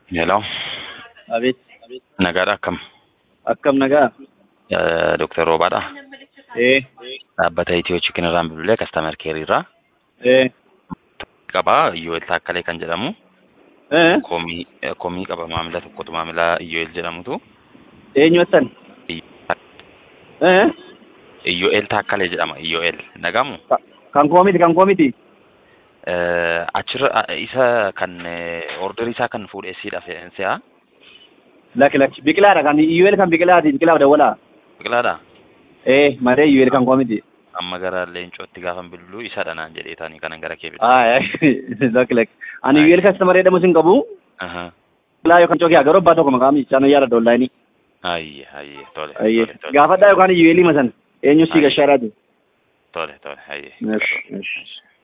Hello. Abeet. Nagaadha akkam? Akkam nagaa? Dooktar Roobaadha. Ee. Dhaabbata Itiyoo Chikin irraan bilbilee kastaamar keerii irraa. Ee. Qabaa Iyyooel Taakkalee kan jedhamu. Ee. Komii komii qaba maamila tokkotu maamila Iyyooel jedhamutu. Eenyu attan? Ee. Iyyooel Taakkalee jedhama Iyyooel nagamu. Kan koo miti kan koo miti. Achirra isa kan orderii isaa kan fuudhee siidha fe'insi'a. Lakki lakki biqilaadha kan iyyeel kan biqilaati biqilaaf dawwalaa. Biqilaadha. Ee malee iyyeel kan koo miti. Amma gara leencootti gaafa bilbiluu isa dhanaan jedhee taanii kanan gara kee Aa lakki lakki. Ani iyyeel kastamar jedhamu sin qabu. Aha. Biqilaa yookaan cookii agaroo abbaa tokko maqaa miichaan yaada dollaayini. Ayye ayye tole. Ayyee. tole, tole. Gaafadhaa yookaan iyyeelii masan. Eenyu si Ayye. gashaadhaati. Tole tole ayye. Yes, yes.